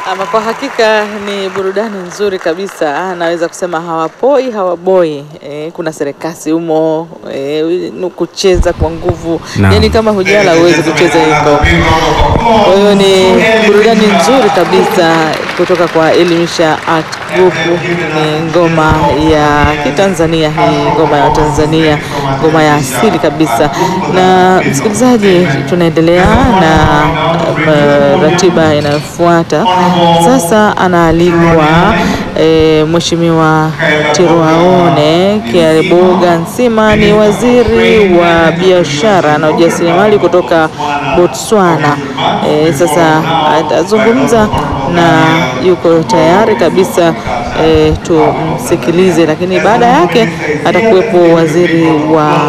Ama kwa hakika ni burudani nzuri kabisa, naweza kusema hawapoi hawaboi. E, kuna serekasi humo e, kucheza kwa nguvu Naam. yani kama hujala huwezi kucheza hiko. Kwa hiyo ni burudani nzuri kabisa kutoka kwa Elimisha Art Group. Ni ngoma ya Kitanzania, hii ngoma ya Tanzania, ngoma ya asili kabisa. Na msikilizaji, tunaendelea na uh, ratiba inayofuata sasa. Anaalikwa e, Mheshimiwa Tiruaone Kiariboga Nsima, ni waziri wa biashara na ujasiriamali kutoka Botswana. E, sasa atazungumza na yuko tayari kabisa e, tumsikilize, lakini baada yake atakuwepo waziri wa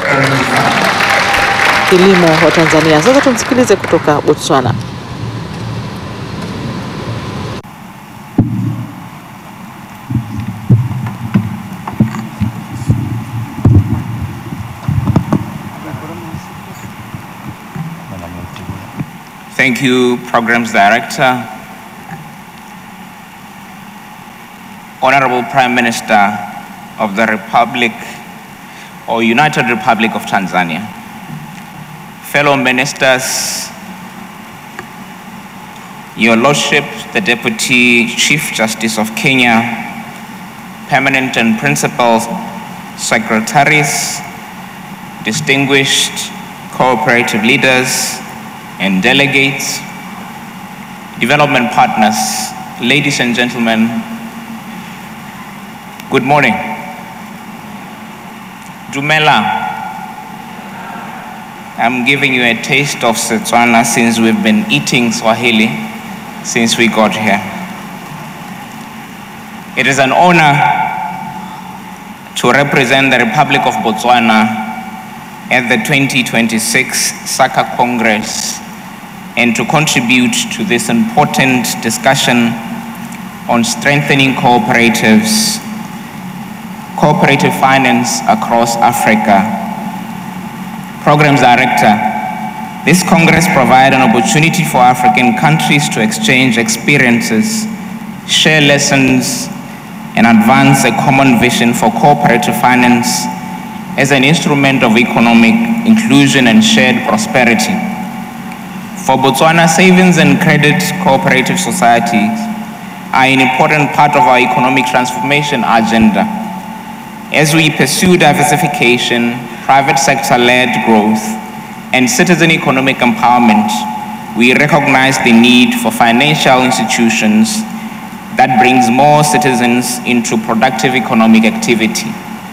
kilimo wa Tanzania. Sasa tumsikilize kutoka Botswana. Thank you, Programs Director. Honorable Prime Minister of the Republic or United Republic of Tanzania, fellow ministers, Your Lordship, the Deputy Chief Justice of Kenya, permanent and principal secretaries, distinguished cooperative leaders, and delegates, development partners, ladies and gentlemen, good morning. Dumela, I'm giving you a taste of Setswana since we've been eating Swahili since we got here. It is an honor to represent the Republic of Botswana at the 2026 SACA Congress and to contribute to this important discussion on strengthening cooperatives, cooperative finance across Africa. Programs Director, this Congress provides an opportunity for African countries to exchange experiences, share lessons, and advance a common vision for cooperative finance as an instrument of economic inclusion and shared prosperity. For Botswana, savings and credit cooperative societies are an important part of our economic transformation agenda. As we pursue diversification, private sector led growth, and citizen economic empowerment, we recognize the need for financial institutions that brings more citizens into productive economic activity.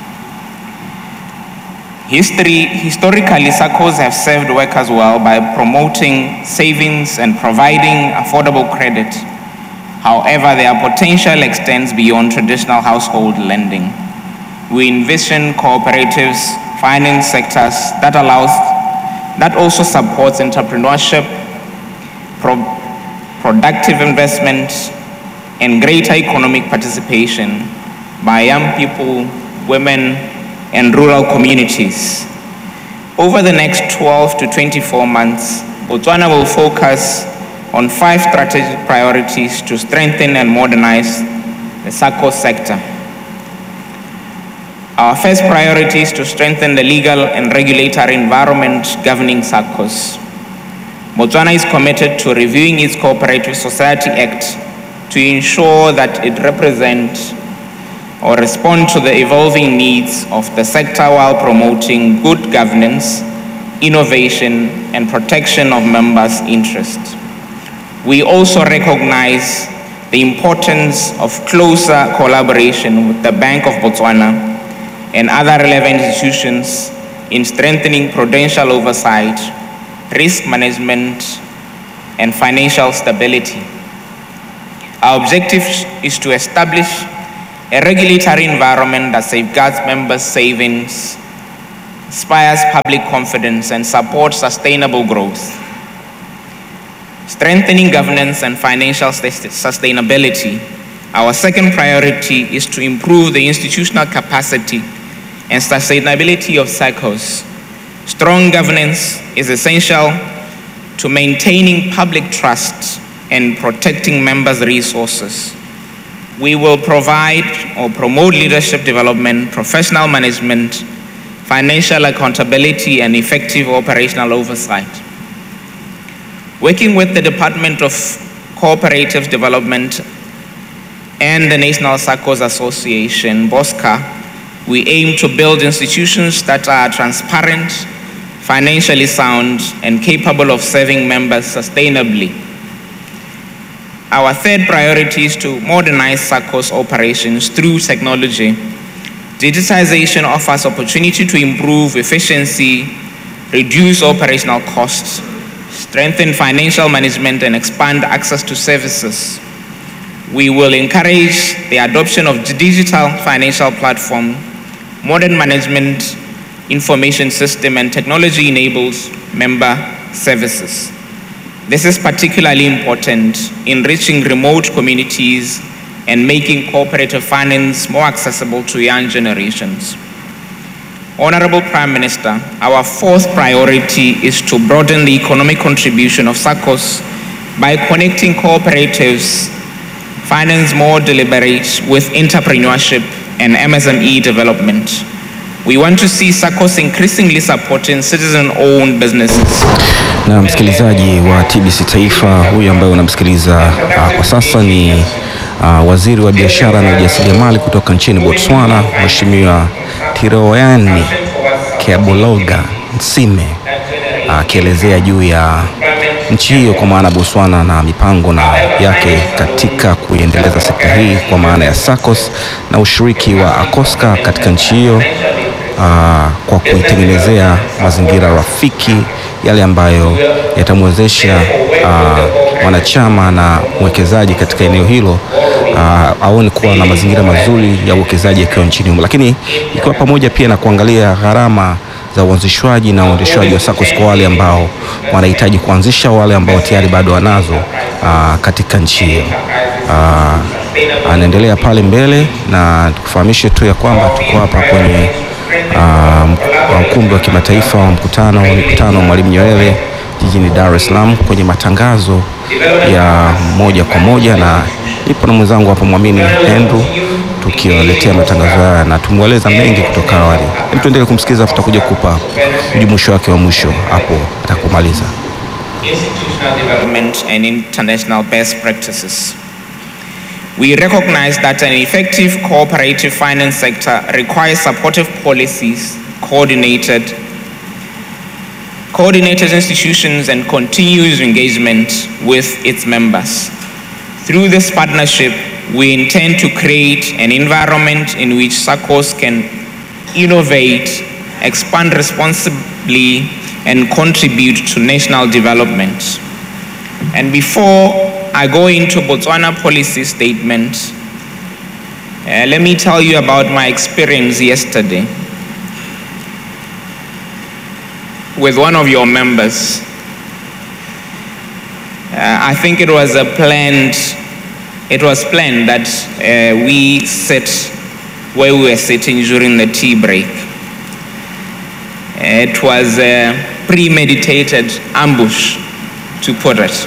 History, historically, SACCOs have served workers well by promoting savings and providing affordable credit. However, their potential extends beyond traditional household lending. We envision cooperatives, finance sectors that allows, that also supports entrepreneurship, pro- productive investment, and greater economic participation by young people, women, and rural communities. Over the next 12 to 24 months, Botswana will focus on five strategic priorities to strengthen and modernize the SACCO sector. Our first priority is to strengthen the legal and regulatory environment governing SACCOs. Botswana is committed to reviewing its Cooperative Society Act to ensure that it represents or respond to the evolving needs of the sector while promoting good governance, innovation, and protection of members' interests. We also recognize the importance of closer collaboration with the Bank of Botswana and other relevant institutions in strengthening prudential oversight, risk management, and financial stability. Our objective is to establish a regulatory environment that safeguards members' savings, inspires public confidence, and supports sustainable growth. Strengthening governance and financial sus- sustainability. Our second priority is to improve the institutional capacity and sustainability of cycles. Strong governance is essential to maintaining public trust and protecting members' resources. We will provide or promote leadership development, professional management, financial accountability, and effective operational oversight. Working with the Department of Cooperative Development and the National SACCOS Association, BOSCA, we aim to build institutions that are transparent, financially sound, and capable of serving members sustainably. Our third priority is to modernize SACCOS operations through technology. Digitization offers opportunity to improve efficiency, reduce operational costs, strengthen financial management, and expand access to services. We will encourage the adoption of digital financial platform, modern management information system, and technology-enabled member services. This is particularly important in reaching remote communities and making cooperative finance more accessible to young generations. Honorable Prime Minister, our fourth priority is to broaden the economic contribution of SACCOS by connecting cooperatives, finance more deliberate with entrepreneurship and MSME development. We want to see SACCOS increasingly supporting citizen-owned businesses. Na msikilizaji wa TBC Taifa, huyu ambaye unamsikiliza uh, kwa sasa ni uh, waziri wa biashara na ujasiriamali kutoka nchini Botswana, Mheshimiwa Tiroyani Keabologa Nsime akielezea uh, juu ya nchi hiyo kwa maana Botswana na mipango na yake katika kuiendeleza sekta hii kwa maana ya SACCOS na ushiriki wa ACOSCA katika nchi hiyo uh, kwa kuitengenezea mazingira rafiki yale ambayo yatamwezesha uh, mwanachama na mwekezaji katika eneo hilo uh, aone kuwa na mazingira mazuri ya uwekezaji akiwa nchini humo, lakini ikiwa pamoja pia na kuangalia gharama za uanzishwaji na uendeshwaji wa SACCOS kwa wale ambao wanahitaji kuanzisha, wale ambao tayari bado wanazo uh, katika nchi hiyo. Uh, anaendelea pale mbele na tukufahamishe tu ya kwamba tuko hapa kwenye uh, ukumbi wa kimataifa wa mkutano mkutano wa Mwalimu Nyerere jijini Dar es Salaam kwenye matangazo ya moja kwa moja, na nipo na mwenzangu hapa Mwamini Andrew tukiwaletea matangazo haya na tumweleza mengi kutoka awali. Hebu tuendelee kumsikiliza, tutakuja kukupa ujumuisho wake wa mwisho hapo atakumaliza. Institutional development and international best practices. We recognize that an effective cooperative finance sector requires supportive policies, coordinated, coordinated institutions, and continuous engagement with its members. Through this partnership, we intend to create an environment in which SACCOS can innovate, expand responsibly, and contribute to national development. And before I go into Botswana policy statement, uh, let me tell you about my experience yesterday with one of your members. Uh, I think it was a planned, it was planned that uh, we sit where we were sitting during the tea break. It was a premeditated ambush, to put it.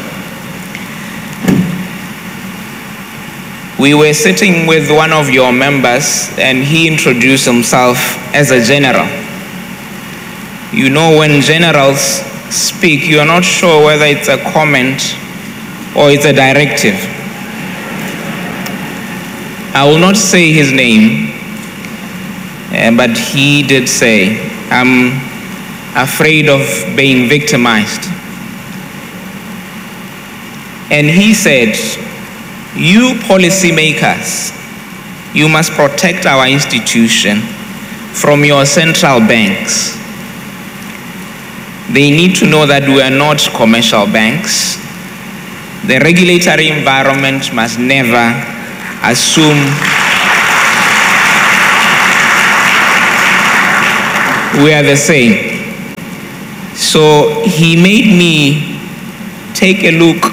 We were sitting with one of your members, and he introduced himself as a general. You know, when generals speak, you're not sure whether it's a comment or it's a directive. I will not say his name, uh, but he did say, I'm afraid of being victimized. And he said, You policymakers, you must protect our institution from your central banks. They need to know that we are not commercial banks. The regulatory environment must never assume we are the same. So he made me take a look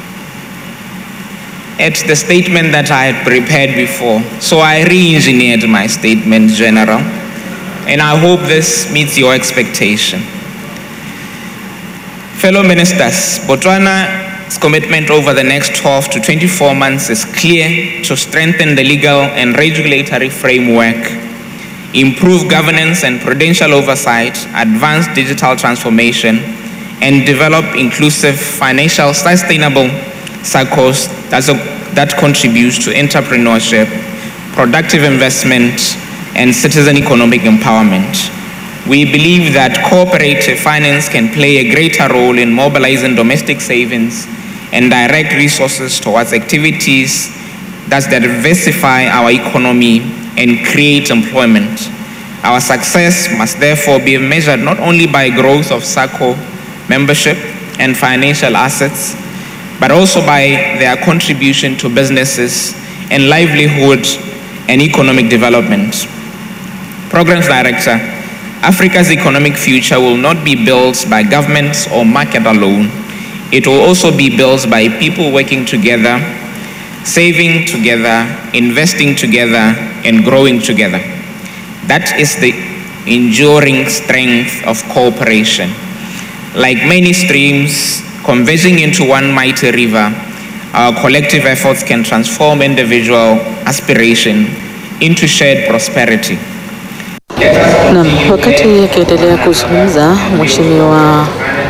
at the statement that I had prepared before. So I re engineered my statement, General, and I hope this meets your expectation. Fellow ministers, Botswana its commitment over the next 12 to 24 months is clear to strengthen the legal and regulatory framework, improve governance and prudential oversight, advance digital transformation, and develop inclusive, financial, sustainable cycles that's a, that contributes to entrepreneurship, productive investment, and citizen economic empowerment. We believe that cooperative finance can play a greater role in mobilizing domestic savings and direct resources towards activities that diversify our economy and create employment. Our success must therefore be measured not only by growth of SACCO membership and financial assets, but also by their contribution to businesses and livelihood and economic development. Programs Director, Africa's economic future will not be built by governments or market alone. It will also be built by people working together, saving together, investing together, and growing together. That is the enduring strength of cooperation. Like many streams converging into one mighty river, our collective efforts can transform individual aspiration into shared prosperity. Naam, wakati akiendelea kuzungumza Mheshimiwa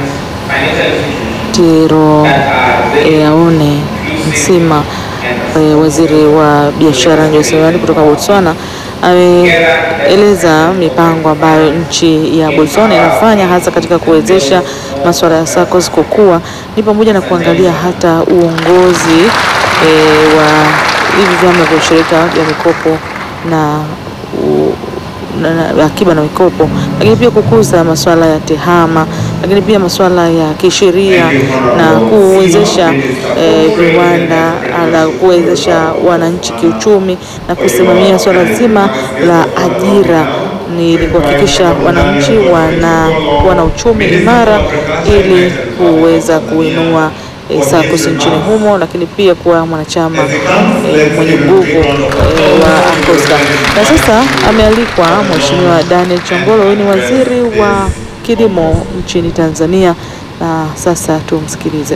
Tiro Eaone Nsima eh, waziri wa biashara na ujasiriamali kutoka Botswana ameeleza mipango ambayo nchi ya Botswana inafanya hasa katika kuwezesha masuala ya SACCOS kukua, ni pamoja na kuangalia hata uongozi eh, wa hivi vyama vya ushirika vya mikopo na u, na, na, akiba na mikopo, lakini pia kukuza masuala ya tehama, lakini pia masuala ya kisheria na kuwezesha eh, viwanda na kuwezesha wananchi kiuchumi na kusimamia swala zima la ajira ni kuhakikisha wananchi wanakuwa na uchumi imara ili kuweza kuinua e, SACCOS nchini humo, lakini pia kuwa mwanachama e, mwenye nguvu e, wa ACOSTA. Na sasa amealikwa Mheshimiwa Daniel Chongolo, huyu ni waziri wa kilimo nchini Tanzania, na sasa tumsikilize.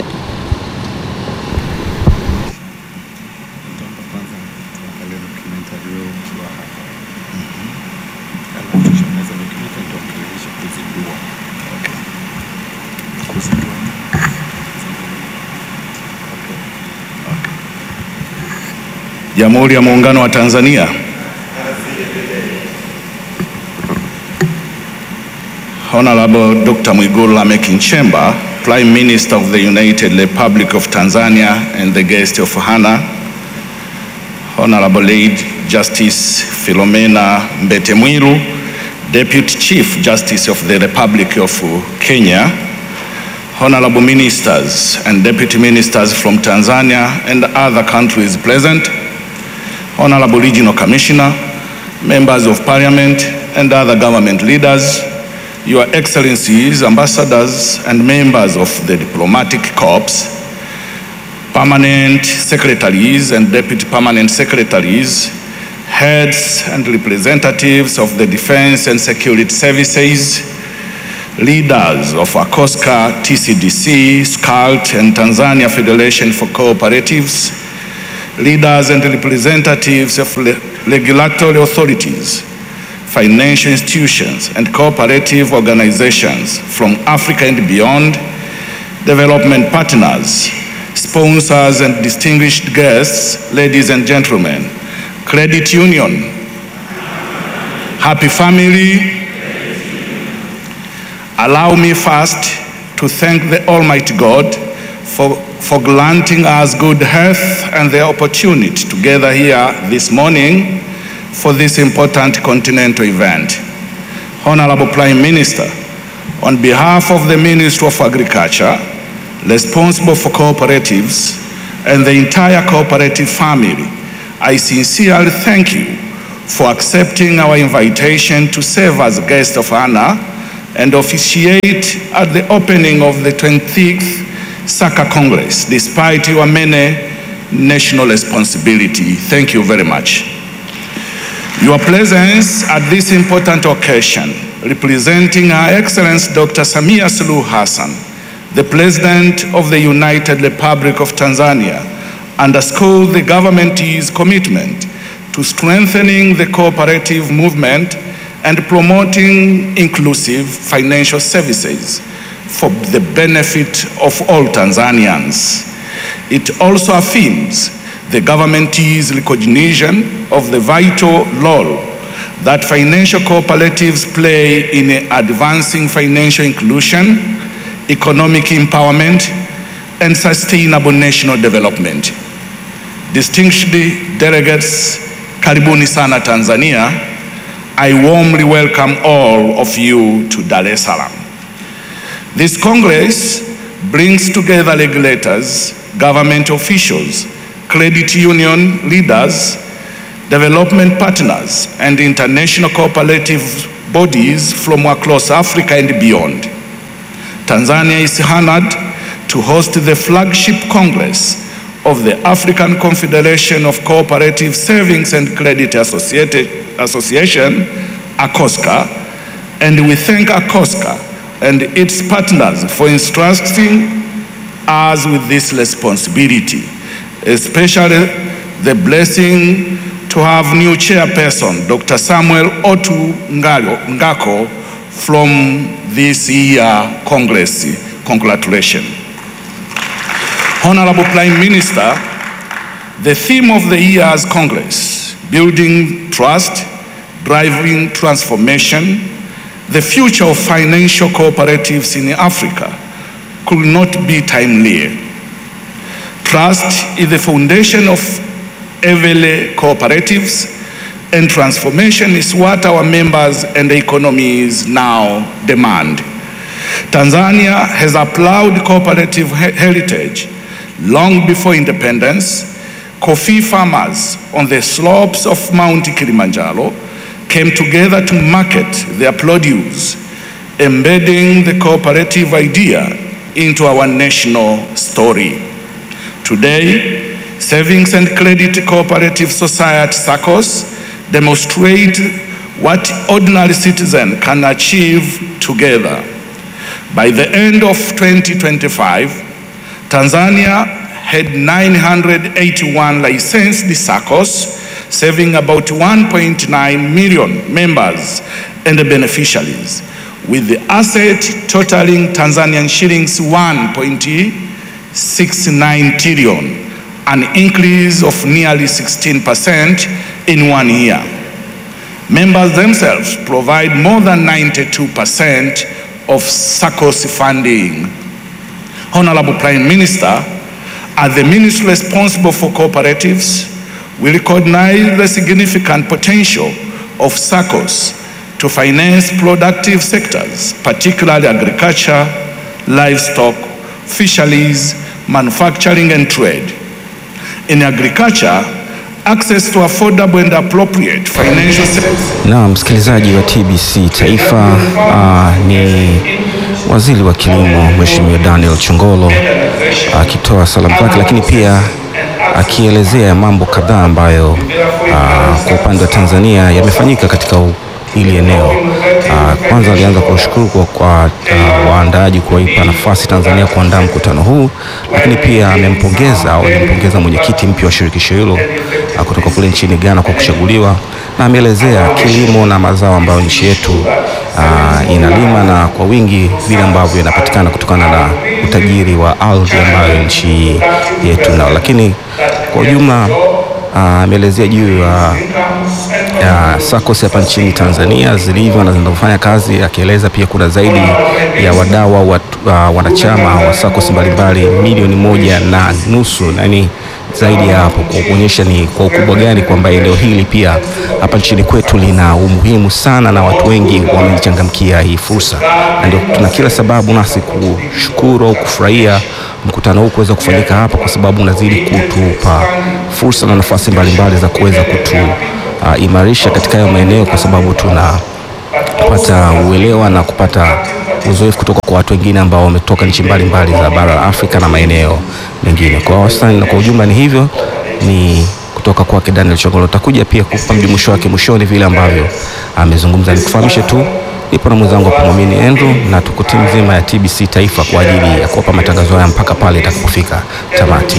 Jamhuri ya Muungano wa Tanzania. Honorable Dr. Mwigulu Lameck Nchemba, Prime Minister of the United Republic of Tanzania and the guest of honor, Honorable Lady Justice Philomena Mbete Mwilu, Deputy Chief Justice of the Republic of Kenya, Honorable Ministers and Deputy Ministers from Tanzania and other countries present, Honorable Regional Commissioner, Members of Parliament and other government leaders, Your Excellencies, Ambassadors and members of the Diplomatic Corps, Permanent Secretaries and Deputy Permanent Secretaries, Heads and representatives of the Defense and Security Services, leaders of ACOSCA, TCDC, SCALT and Tanzania Federation for Cooperatives, leaders and representatives of le- regulatory authorities, financial institutions, and cooperative organizations from Africa and beyond, development partners, sponsors, and distinguished guests, ladies and gentlemen, credit union, happy family. Allow me first to thank the Almighty God for, for granting us good health and the opportunity to gather here this morning for this important continental event. Honorable Prime Minister, on behalf of the Ministry of Agriculture, responsible for cooperatives, and the entire cooperative family, I sincerely thank you for accepting our invitation to serve as guest of honor and officiate at the opening of the 26th SACA Congress, despite your many national responsibility. Thank you very much. Your presence at this important occasion, representing Her Excellency Dr. Samia Suluhu Hassan, the President of the United Republic of Tanzania underscored the government's commitment to strengthening the cooperative movement and promoting inclusive financial services for the benefit of all Tanzanians. It also affirms the government's recognition of the vital role that financial cooperatives play in advancing financial inclusion, economic empowerment, and sustainable national development. Distinguished delegates, karibuni sana Tanzania. I warmly welcome all of you to Dar es Salaam. This Congress brings together regulators, government officials, credit union leaders, development partners, and international cooperative bodies from across Africa and beyond. Tanzania is honored to host the flagship Congress of the African Confederation of Cooperative Savings and Credit Associated- Association, ACOSCA, and we thank ACOSCA and its partners for entrusting us with this responsibility, especially the blessing to have new chairperson, Dr. Samuel Otu Ngalo- Ngako, from this year Congress. Congratulations. Honorable Prime Minister, the theme of the year's Congress, building trust, driving transformation, the future of financial cooperatives in Africa could not be timelier. Trust is the foundation of every cooperatives and transformation is what our members and economies now demand. Tanzania has applauded cooperative he- heritage long before independence. Coffee farmers on the slopes of Mount Kilimanjaro came together to market their produce, embedding the cooperative idea into our national story. Today, savings and credit cooperative society SACCOs demonstrate what ordinary citizen can achieve together. By the end of 2025, Tanzania had 981 licensed SACCOs, serving about 1.9 million members and beneficiaries, with the asset totaling Tanzanian shillings 1.69 trillion, an increase of nearly 16% in one year. Members themselves provide more than 92% of SACCOs funding. Honorable Prime Minister, as the ministry responsible for cooperatives, we recognize the significant potential of SACCOs to finance productive sectors, particularly agriculture, livestock, fisheries, manufacturing, and trade. In agriculture, access to affordable and appropriate financial services Na msikilizaji wa TBC Taifa, uh, ni waziri wa kilimo Mheshimiwa Daniel Chongolo akitoa salamu zake, lakini pia akielezea mambo kadhaa ambayo uh, kwa upande wa Tanzania yamefanyika katika u- hili eneo. Uh, kwanza alianza kuwashukuru kwa, kwa uh, waandaaji kuwaipa nafasi Tanzania kuandaa mkutano huu, lakini pia amempongeza au alimpongeza mwenyekiti mpya wa shirikisho hilo uh, kutoka kule nchini Ghana kwa kuchaguliwa, na ameelezea kilimo na mazao ambayo nchi yetu uh, inalima na kwa wingi vile ambavyo inapatikana kutokana na utajiri wa ardhi ambayo nchi yetu nao, lakini kwa ujumla ah, ameelezea juu ya ya SACCOS hapa nchini Tanzania zilivyo na zinavyofanya kazi, akieleza pia kuna zaidi ya wadau au watu- ah, wanachama wa SACCOS mbalimbali milioni moja na nusu, yani zaidi ya hapo, kwa kuonyesha ni kwa ukubwa gani kwamba eneo hili pia hapa nchini kwetu lina umuhimu sana na watu wengi wamechangamkia hii fursa, na ndio tuna kila sababu nasi kushukuru au kufurahia mkutano huu kuweza kufanyika hapa, kwa sababu unazidi kutupa fursa na nafasi mbalimbali za kuweza kutu uh, imarisha katika hayo maeneo, kwa sababu tunapata uelewa na kupata uzoefu kutoka kwa watu wengine ambao wametoka nchi mbalimbali za bara la Afrika na maeneo mengine. Kwa wastani na kwa ujumla ni hivyo, ni kutoka kwake Daniel Chongolo. Utakuja pia kupa mjumuisho wake mwishoni vile ambavyo amezungumza. Nikufahamishe tu Nipo na mwenzangu hapa Mwamini Andrew na tuko timu nzima ya TBC Taifa kwa ajili ya kuwapa matangazo haya mpaka pale itakapofika tamati.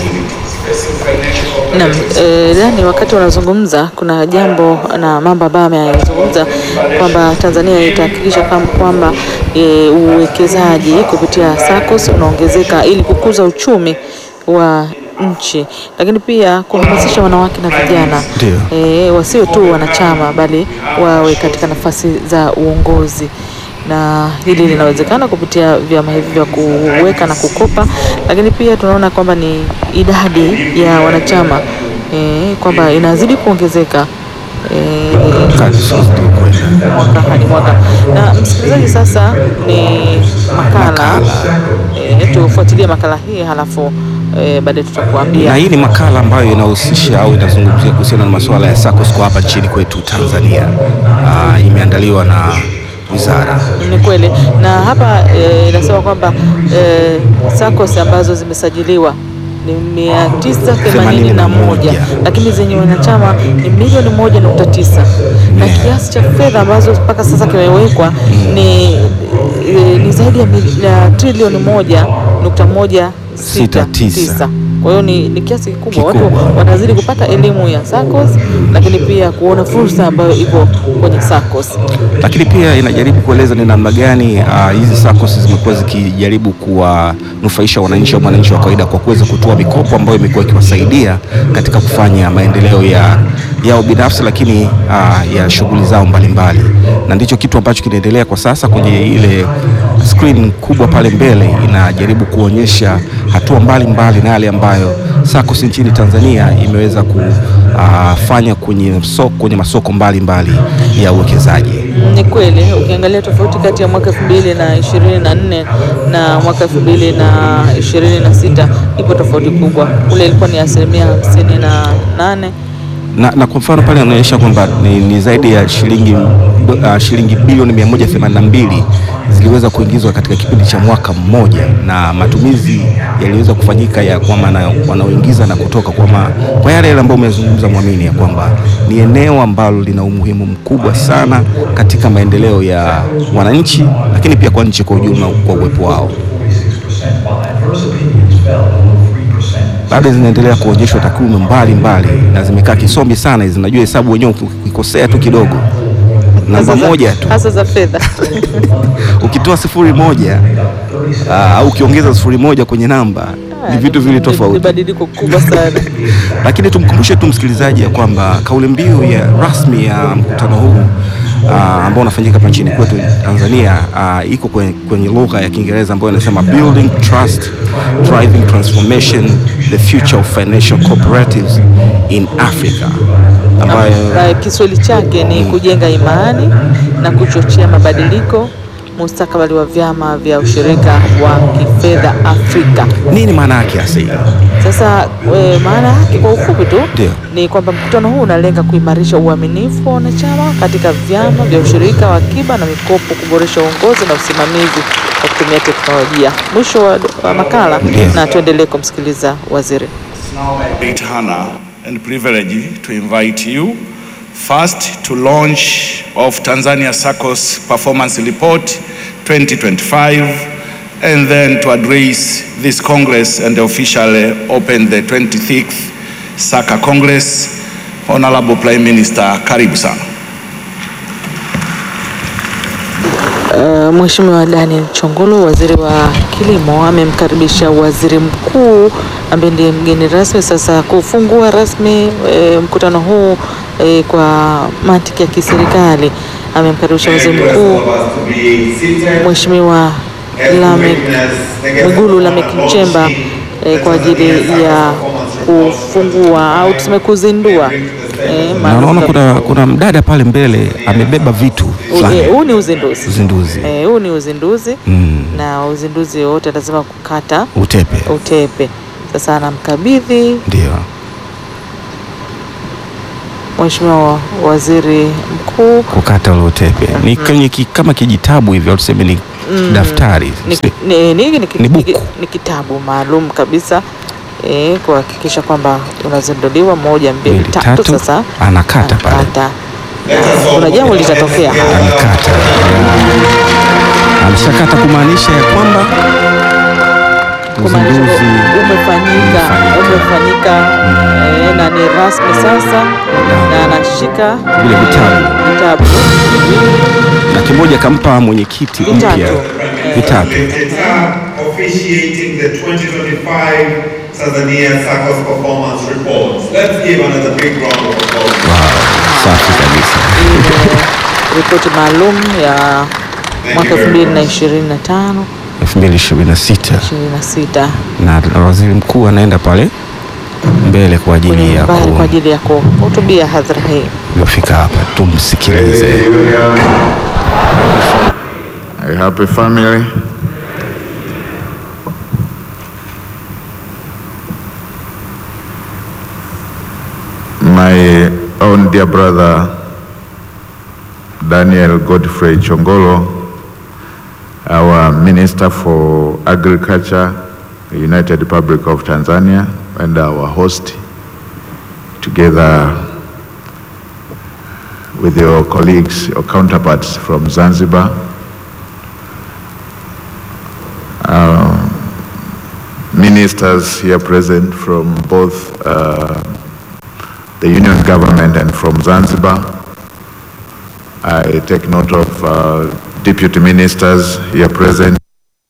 Naam, eh, Dani, wakati wanazungumza kuna jambo na mambo ambayo ameyazungumza kwamba Tanzania itahakikisha kam- kwamba eh, uwekezaji kupitia SACCOS unaongezeka ili kukuza uchumi wa nchi, lakini pia kuhamasisha wanawake na vijana Ndio. eh, wasio tu wanachama bali wawe katika nafasi za uongozi na hili linawezekana kupitia vyama hivi vya kuweka na kukopa, lakini pia tunaona kwamba ni idadi ya wanachama eh, kwamba inazidi kuongezeka eh, Kazi sio kwenda. mwaka hadi mwaka. Na msikilizaji, sasa ni makala eh, tufuatilie makala hii halafu eh, baadaye tutakuambia Na hii ni makala ambayo inahusisha au inazungumzia kuhusiana na masuala ya SACCOS kwa hapa nchini kwetu Tanzania. Ah, imeandaliwa na wizara Ni kweli na hapa eh, inasema kwamba eh, SACCOS ambazo zimesajiliwa ni mia tisa themanini na moja lakini zenye wanachama ni milioni moja nukta tisa na kiasi cha fedha ambazo mpaka sasa kimewekwa ni, eh, ni zaidi ya, mil- ya trilioni moja nukta moja Sita sita tisa. tisa. Kwa hiyo ni, ni kiasi kikubwa. Watu Kikubwa. wanazidi kupata elimu ya SACCOS, lakini pia kuona fursa ambayo ipo kwenye SACCOS. lakini pia inajaribu kueleza ni namna gani ah, hizi SACCOS zimekuwa zikijaribu kuwanufaisha wananchi au mwananchi wa kawaida kwa kuweza kutoa mikopo ambayo imekuwa ikiwasaidia katika kufanya maendeleo ya yao binafsi, lakini ah, ya shughuli zao mbalimbali, na ndicho kitu ambacho kinaendelea kwa sasa kwenye ile screen kubwa pale mbele, inajaribu kuonyesha hatua mbalimbali na yale ambayo SACCOS nchini Tanzania imeweza kufanya kwenye soko, kwenye masoko mbalimbali ya uwekezaji. Ni kweli ukiangalia tofauti kati ya mwaka elfu mbili na ishirini na nne na mwaka elfu mbili na ishirini na sita ipo tofauti kubwa. Ule ilikuwa ni asilimia hamsini na nane na, na kwa mfano pale anaonyesha kwamba ni, ni zaidi ya shilingi, uh, shilingi bilioni 182 ziliweza kuingizwa katika kipindi cha mwaka mmoja, na matumizi yaliweza kufanyika ya kwamba na- wanaoingiza na kutoka kwa, ma, kwa yale yale ambayo umezungumza Mwamini, ya kwamba ni eneo ambalo lina umuhimu mkubwa sana katika maendeleo ya wananchi, lakini pia kwa nchi kwa ujumla kwa uwepo wao. bado zinaendelea kuonyeshwa takwimu mbalimbali na zimekaa kisomi sana hizi. Najua hesabu wenyewe ukikosea tu kidogo, namba hasa za- moja tu hasa za fedha ukitoa sifuri moja aa, au ukiongeza sifuri moja kwenye namba ni vitu vili Ni tofauti. badiliko kubwa sana. Lakini tumkumbushe tu msikilizaji ya kwamba kauli mbiu ya rasmi ya mkutano huu ah, ambao unafanyika hapa nchini kwetu Tanzania ah, iko kwenye, kwenye lugha ya Kiingereza ambayo inasema building trust driving transformation the future of financial cooperatives in Africa ambayo Na Kiswahili chake ni kujenga imani na kuchochea mabadiliko mustakabali wa vyama vya ushirika wa kifedha Afrika. nini maana yake hasa hii? Sasa e, maana yake kwa ufupi tu Ndio. ni kwamba mkutano huu unalenga kuimarisha uaminifu wa wanachama katika vyama vya ushirika wa akiba na mikopo, kuboresha uongozi na usimamizi kwa kutumia teknolojia. Mwisho wa, wa makala Ndio. na tuendelee kumsikiliza waziri. great honor and privilege to invite you first to launch of Tanzania SACCOS Performance Report 2025 and then to address this Congress and officially open the 26th SACCA Congress. Honorable Prime Minister, karibu sana. Uh, Mheshimiwa Daniel Chongolo, waziri wa kilimo, amemkaribisha waziri mkuu ambaye ndiye mgeni rasmi sasa kufungua rasmi e, mkutano huu e, kwa mantiki ya kiserikali. Amemkaribisha waziri mkuu Mheshimiwa Lameck Mwigulu Lameck Nchemba e, kwa ajili ya kufungua au tuseme kuzindua e, Na unaona kuna, kuna mdada pale mbele amebeba vitu fulani huu ni uzinduzi uzinduzi Eh, huu ni uzinduzi Mm. na uzinduzi wote lazima kukata utepe utepe. Sasa anamkabidhi ndio Mheshimiwa Waziri Mkuu kukata ule utepe ni kwenye ki, kama kijitabu hivyo au tuseme ni daftari ni, ni, ni, ni, Ni buku. ni, ni kitabu maalum kabisa eh, kuhakikisha kwamba unazinduliwa moja mbili Mbili, tatu. tatu, Sasa anakata pale. anakata kuna jambo litatokea hapa. amekata ameshakata kumaanisha ya kwamba kumaanisha uzinduzi umefanyika umefanyika eh, na ni rasmi sasa, na anashika Vile vitabu. eh, vitabu na kimoja kampa mwenyekiti mpya Vitatu. vitatu. officiating the 2025 Tanzania Circus Performance Reports. Let's give another big round of applause. Wow, safi kabisa. Hii ni ripoti maalum ya mwaka 2025 2026 26 na na waziri mkuu anaenda pale mbele kwa ajili kwenye ya mbali kwa ajili ya kuhutubia hadhara hii. kufika hapa. Tumsikilize. A happy family. My own dear brother, Daniel Godfrey Chongolo, our Minister for Agriculture, the United Republic of Tanzania, and our host, together with your colleagues, your counterparts from Zanzibar, um, ministers here present from both uh, the union government and from Zanzibar. I take note of uh, deputy ministers here present.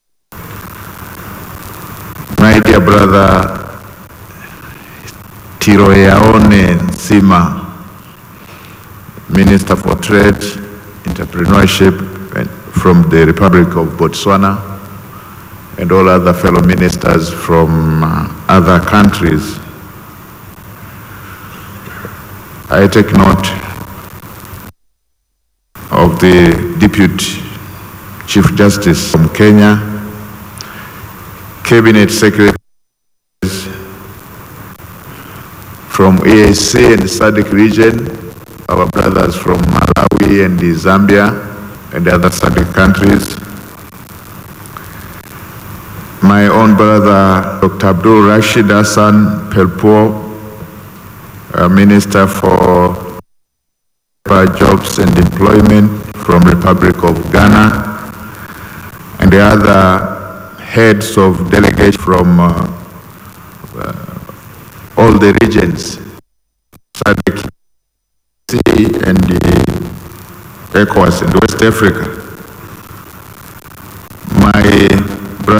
My dear brother Tiroyaone Nsima, Minister for Trade, Entrepreneurship and from the Republic of Botswana, and all other fellow ministers from uh, other countries. I take note of the Deputy Chief Justice from Kenya, Cabinet Secretaries from EAC and SADC region, our brothers from Malawi and Zambia and other SADC countries, my own brother, Dr. Abdul Rashid Hassan Pelpo, uh, Minister for Jobs and Employment from Republic of Ghana, and the other heads of delegates from uh, uh, all the regions, SADC and the ECOWAS and West Africa.